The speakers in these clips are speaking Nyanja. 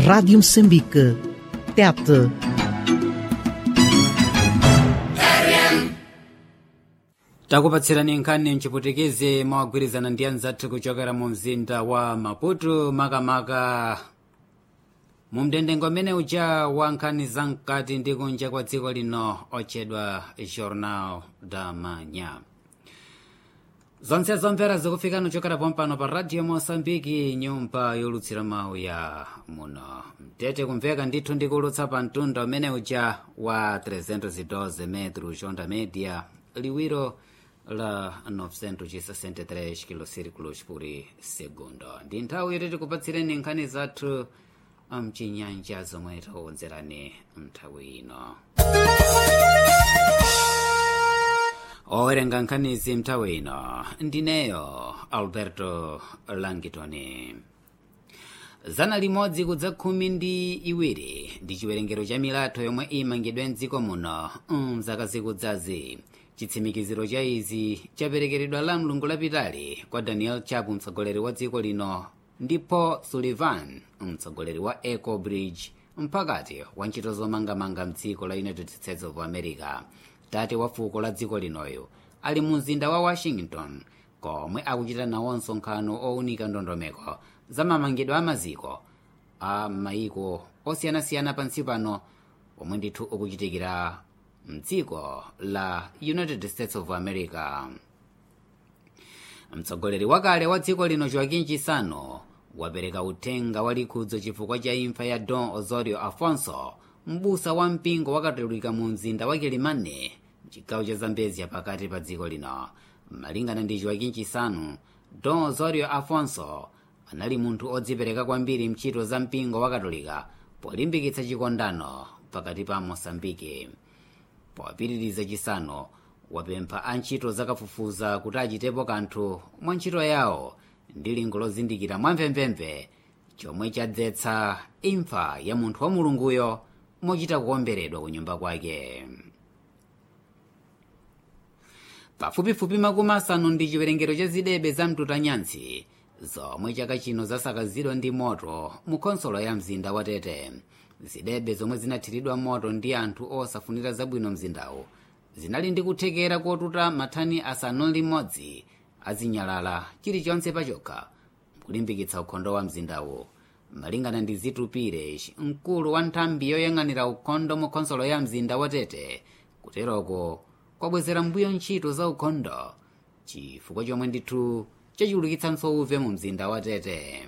Rádio Moçambique. Tete. takupatsirani nkhani mchiputikezi mwagwirizana ndi anzathu kuchokera mu mzinda wa maputo makamaka mu mdendengo amene uja wa nkhani zamkati ndi kunja kwa dziko lino otchedwa jornal da manha zonse zomvera zikufika kuchokera pompano pa radio mosambiki nyumba yolutsira mawu ya muno mtete kumveka ndithu ndikulutsa pa mtunda umene uja wa 312 metro onda media liwiro la 963 kilosirikulos por segundo ndi nthawi yoti tikupatsireni nkhani zathu mchinyanja zomwe takukonzerani mnthawi ino owerenga nkhanizi mnthawi ino ndineyo alberto langitoni zana limodzi kudza khumi ndi iwiri ndi chiwerengero cha milatho yomwe imangidwe mdziko muno mzaka zikudzazi chitsimikiziro cha izi chaperekeredwa la mlungu lapitali kwa daniel chapu mtsogoleri wa dziko lino ndipo sullivan mtsogoleri wa eco bridge mpakati wa ntchito zomangamanga mdziko la united states of america tate wa fuko la dziko linoyo ali mu mzinda wa washington komwe akuchita nawo msonkhano owunika ndondomeko za mamangidwe a maziko a maiko osiyanasiyana pansi pano omwe ndithu ukuchitikira mdziko la united states of america mtsogoleri wakale wa dziko lino joaquin chisano wapereka uthenga wa likhudzo chifukwa cha imfa ya don osorio afonso mbusa wa mpingo wakatolika mu mzinda wa kilimane mchigawo cha zambezia pakati pa dziko lino malingana ndi joaquin chisano don osorio afonso anali munthu odzipereka kwambiri mchito za mpingo wakatolika polimbikitsa chikondano pakati pa mosambiki popitiriza chisano wapempha antchito zakafufuza kuti achitepo kanthu mwa ntchito yawo ndi lingo lozindikira mwamvemvemve chomwe chadzetsa imfa ya munthu wa mulunguyo mochita kuomberedwa ku nyumba kwake pafupifupi makumi asanu ndi chiwerengero cha zidebe za mtutanyansi zomwe chaka chino zasakazidwa ndi moto mu khonsolo ya mzinda wa tete zidebe zomwe zinathiridwa moto ndi anthu osafunira zabwino mzindawu zinali ndi kuthekera kotuta mathani asanu limodzi azinyalala chilichonse pachokha kulimbikitsa ukhondo wa mzindawu malingana ndi zitupire mkulu wa nthambi yoyang'anira ukhondo mu khonsolo ya mzinda wa tete kuteroko kwabwezera mbuyo ntchito za ukhondo chifukwa chomwe ndithu chachulukitsanso uve mu mzinda wa tete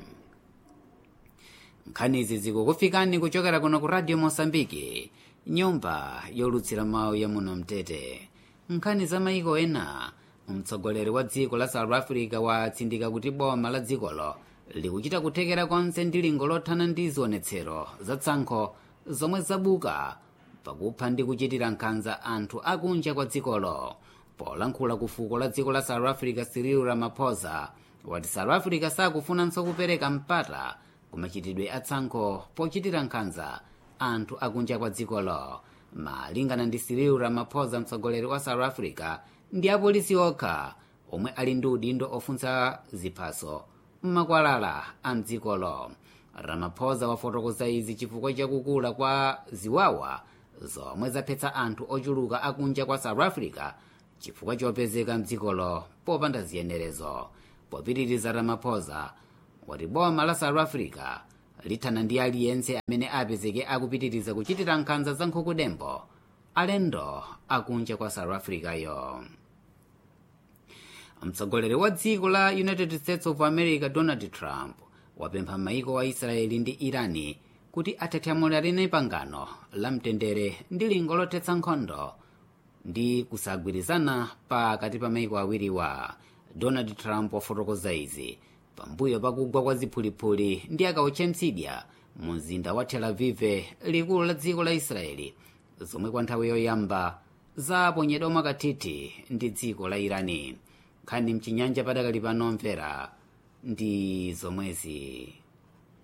nkhanizi zikukufikani kuchokera kuno ku radio mosambiki nyumba yolutsira mawu ya muno mtete nkhani za maiko ena mtsogoleri wa dziko la south africa watsindika kuti boma la dzikolo likuchita kuthekera konse ndi lingo lothana ndi zionetsero za tsankho zomwe zabuka pakupha ndi kuchitira nkhanza anthu akunja kwa dzikolo polankhula ku fuko la dziko la south africa cyril ramaphosa wati south africa sakufunanso kupereka mpata kumachitidwe atsankho pochitira nkhanza anthu akunja kwa dzikolo malingana ndi cyril ramaphosa mtsogoleri wa south africa ndi apolisi okha omwe ali ndi udindo ofunsa ziphaso mmakwalala a mdzikolo ramaphosa wafotokoza izi chifukwa chakukula kwa ziwawa zomwe zaphetsa anthu ochuluka akunja kwa south africa chifukwa chopezeka mdzikolo popanda ziyenerezo popitiriza ramaphosa wati boma la south africa lithana ndi aliyense amene apezeke akupitiriza kuchitira nkhanza za nkhukudembo alendo akunja kwa south africa yo mtsogoleri wa dziko la united states of america donald trump wapempha maiko wa israeli ndi irani kuti athethyamulirane pangano la mtendere ndi lingo lothetsa nkhondo ndi kusagwirizana pakati pa maiko awiriwa donald trump wafotokoza izi pambuyo pakugwa kwa ziphulipuli ndi akauche mtsidya mu mzinda wa tel aviv likulu la dziko la israeli zomwe kwa nthawi yoyamba zaponyedwa mwakathithi ndi dziko la irani nkhani mchinyanja padakali pano mvera ndi zomwezi